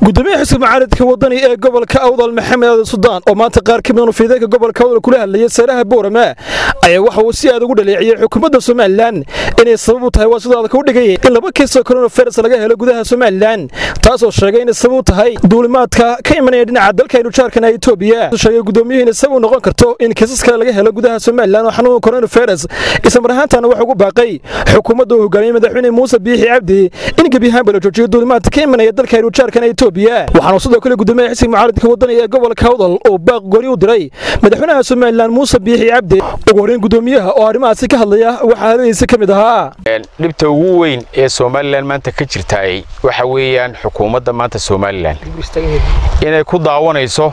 gudoomiyaha xisbi mucaaridka wadani ee gobolka awdal maxamed aadan sudaan oo maanta qaar ka midan fiideenka gobolka awdal kula hadlayay seeraha boorama ayaa waxa uu si aad ugu dhaleeciyey xukuumadda somalilan inay sabab u tahay waa sidoo adka u dhigay in laba kiisoo koronavirus laga helo gudaha somalilan taasoo sheegay inay sabab u tahay duulimaadka ka imanaya dhinaca dalka aynu jaarkana etoobiya sheegay gudoomiyuhu inay sabab u noqon karto in kiisas kale laga helo gudaha somalilan oo xanuunka koronavirus islamar ahaantaana waxa ugu baaqay xukuumadda uu hogaamiyey madaxweyne muuse biixi cabdi in gebi ahaanba la joojiyo duulimaadka ka imanaya dalka aynu jaarkana etoobiya waxaanu sidoo kale gudoomiyaha xisbiga mucaaridka wadani ee gobolka awdal oo baaq gooni u diray madaxweynaha somalilan muuse biixi cabdi ugu horreyn gudoomiyaha oo arrimahaasi ka hadlaya waxaa hadaladiisa ka mid ahaa dhibta ugu weyn ee somalilan maanta ka jirtaay waxa weeyaan xukuumadda maanta somalilan inay ku daawanayso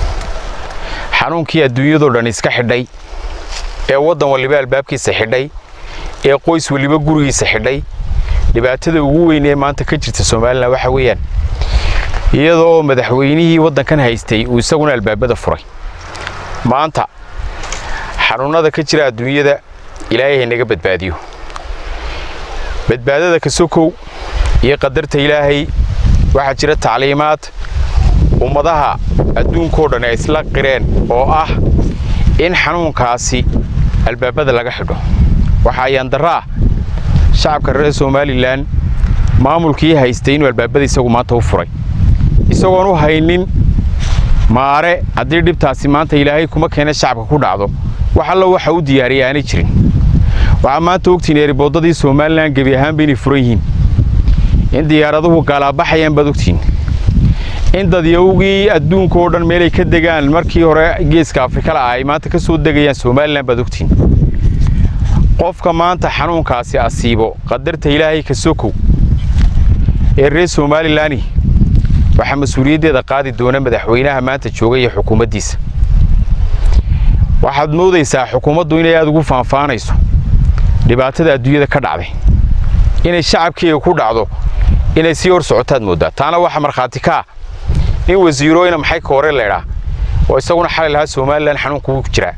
xanuunkii adduunyadoo dhan iska xidhay ee waddan waliba albaabkiisa xidhay ee qoys waliba gurigiisa xidhay dhibaatada ugu weyn ee maanta ka jirta somalilan waxa weeyaan iyadoo madaxweynihii waddankan haystay uu isaguna albaabada furay maanta xanuunnada ka jira adduunyada ilaahay haynaga badbaadiyo badbaadada ka sokow iyo qadarta ilaahay waxaa jira tacliimaad ummadaha adduunkao dhan ay isla qireen oo ah in xanuunkaasi albaabada laga xidho waxaa ayaandarra ah shacabka reer somalilan maamulkii haystay inuu albaabada isagu maanta u furay isagoon u haynin maare haddii dhibtaasi maanta ilaahay kuma keena shacabka ku dhacdo wax allo waxa u diyaariyay aanay jirin waxaa maanta ogtiin eeriboodadii somalilan gebi ahaanba inay furan yihiin in diyaaraduhu gaalaabaxayaan baad ogtiin in dadyawgii adduunka oo dhan meelay ka degaan markii hore geeska afrikala ah ay maanta ka soo degayaan somalilan baad ogtiin qofka maanta xanuunkaasi asiibo qadarta ilaahay ka sokow ee reer somalilani waxaa mas-uuliyaddeeda qaadi doona madaxweynaha maanta jooga iyo xukuumaddiisa waxaad moodaysaa xukuumaddu inay aad ugu faanfaanayso dhibaatada adduunyada ka dhacday inay shacabkeega ku dhacdo inay sii hor socotaad mooddaa taana waxa markhaati ka ah in wasiirooyna maxay ka hore leedhaa oo isaguna xalay lahaa somalilan xanuunku wuu jiraa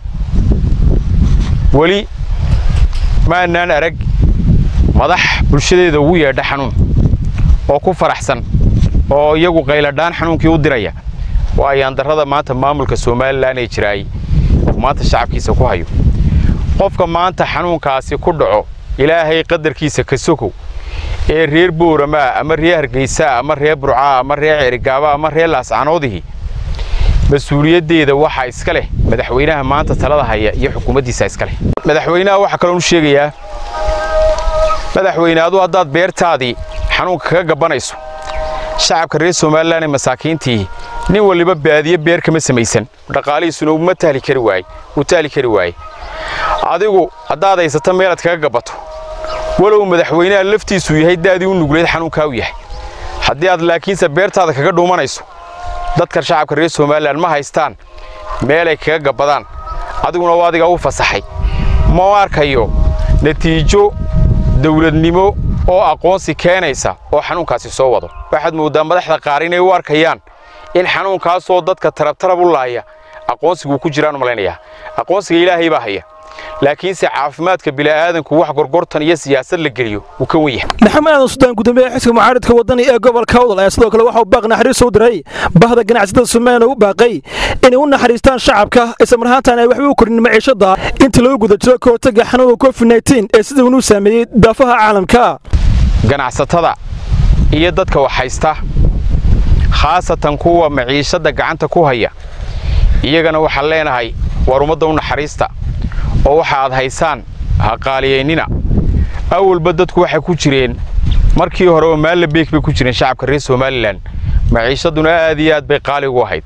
weli maanaan arag madax bulshadeeda ugu yeedha xanuun oo ku faraxsan oo iyagu qayladhaan xanuunkii u diraya waa ayaandarrada maanta maamulka somalilan ee jiraay maanta shacabkiisa ku hayo qofka maanta xanuunkaasi ku dhaco ilaahay qadarkiisa ka sokow ee reer booramaa ama reer hargaysaa ama reer burcaa ama reer ceerigaaba ama reer laascanoodihii mas-uuliyaddeeda waxaa iska leh madaxweynaha maanta talada haya iyo xukuumaddiisa iska leh madaxweynaha waxaa kaloon u sheegayaa madaxweyne adu haddaad beertaadii xanuunka kaga gabbanayso shacabka reer somalilan ee masaakiintii nin waliba baadiye beer kama samaysan dhaqaalihiisuna uma tahli kari waaye uu tahli kari waaye adigu haddaad haysato meelaad kaga gabbato walow madaxweynaha laftiisuu yahay daadii u nugleed xanuunkaa u yahay haddii aad laakiinse beertaada kaga dhuumanayso dadka shacabka reer somalilan ma haystaan meelay kaga gabbadaan adiguna waa adigaa u fasaxay ma arkayo natiijo dawladnimo oo aqoonsi keenaysa oo xanuunkaasi soo wado waxaad mooddaa madaxda qaar inay u arkayaan in xanuunkaasoo dadka tarabtarab u laaya aqoonsiguu ku jiraan malaynayaa aqoonsiga ilaahay baa haya laakiinse caafimaadka bila'aadanku wax gorgortan iyo siyaasad la geliyo wuu ka wen yahay maxamed aadan sudaan gudoomiyaha xisbiga mucaaridka wadani ee gobolka awdal ayaa sidoo kale waxauu baaq naxariis u diray bahda ganacsatada somalilan ugu baaqay inay u naxariistaan shacabka islamar ahaantaana ay waxba u korin maciishadda intii lagu guda jiro ka hortagga xanuunka covid nteen ee sida unuu saameeyey daafaha caalamka ganacsatada iyo dadka wax haysta khaasatan kuwa maciishadda gacanta ku haya iyagana waxaan leenahay war ummadda u naxariista oo waxa aad haysaan ha qaaliyaynina awalba dadku waxay ku jireen markii hore oo maalla beek bay ku jireen shacabka reer somalilan maciishadduna aad iyo aad bay qaali ugu ahayd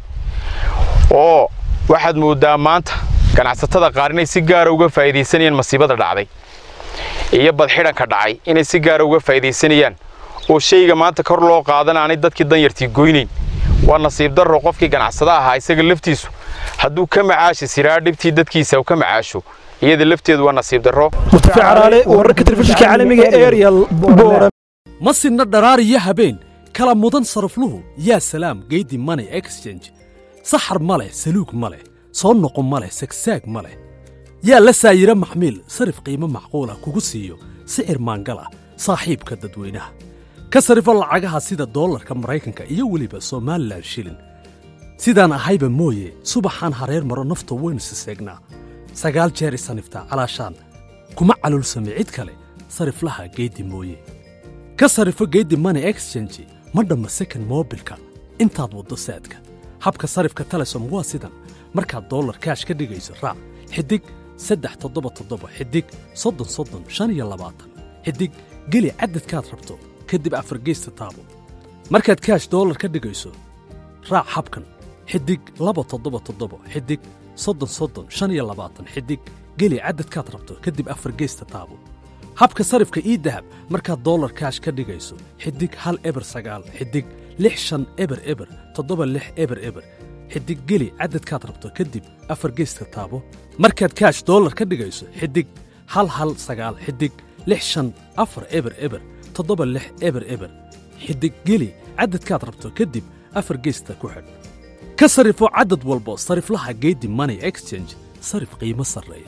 oo waxaad mooddaa maanta ganacsatada qaar inay si gaara uga faa'iidaysanayaan masiibada dhacday iyo badxidhanka dhacay inay si gaara uga faa'iidaysanayaan oo shayga maanta kor loo qaadan aanay dadkii danyartii goynayn waa nasiib darro qofkii ganacsada ahaa isaga laftiisu hadduu ka macaashi siraa dhibtii dadkiisa ka macaasho iyada lafteedu waa nasiib darro mustafa caraale wararka telefishinka caalamiga ariel ma sinna dharaar iyo habeen kala mudan sarafluhu yaa salaam geydi money exchange saxar ma leh saluug ma leh soo noqo ma leh sagsaag ma leh yaa la saayiro maxmiil sarif qiimo macquulah kugu siiyo sicir maangal ah saaxiibka dadweynaha ka sarifo lacagaha sida doolarka maraykanka iyo weliba somalilan shilin sidaan ahayba mooye subaxaan hareer maro nafta waynu siseegnaa sagaal jeer isaniftaa calaashaan kuma calulsame cid kale sariflaha geeddi mooye ka sarifo geeddi money exchange ma dhamma second moobilka intaad waddo saadka habka sarifka telesom waa sidan markaad dollar kaash ka dhigayso raac xidig saddex toddoba toddoba xidig soddon soddon shan iyo labaatan xidig geli cadadkaad rabto kadib afargeysta taabo markaad kaash dollar ka dhigayso raac habkan xidig laba toddoba toddoba xidig soddon soddon shan iyo labaatan xidig geli cadadkaad rabto kadib afargeysta taabo habka sarifka ii dahab markaad dollar kaash ka dhigayso xidig hal eber sagaal xidig lix shan eber eber toddoba lix eber eber xidig geli cadadkaad rabto kadib afar geyska taabo markaad kaash dollar ka dhigayso xidig hal hal sagaal xidig lix shan afar eber eber toddoba lix eber eber xidig geli cadadkaad rabto kadib afar geysta ku xidh ka sarifo cadad walbo sariflaha geedi money exchange sarif qiimo sarreeya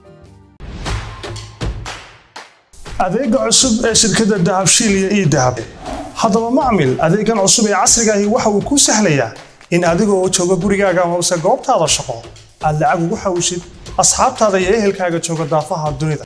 adeega cusub ee shirkadda dahabshiil iyo ii dahab haddaba macmil adeegan cusub ee casrigaahi waxa uu kuu sahlayaa in adigoo jooga gurigaaga amase goobtaada shaqo aad lacag ugu xawshid asxaabtaada iyo ehelkaaga jooga daafaha dunida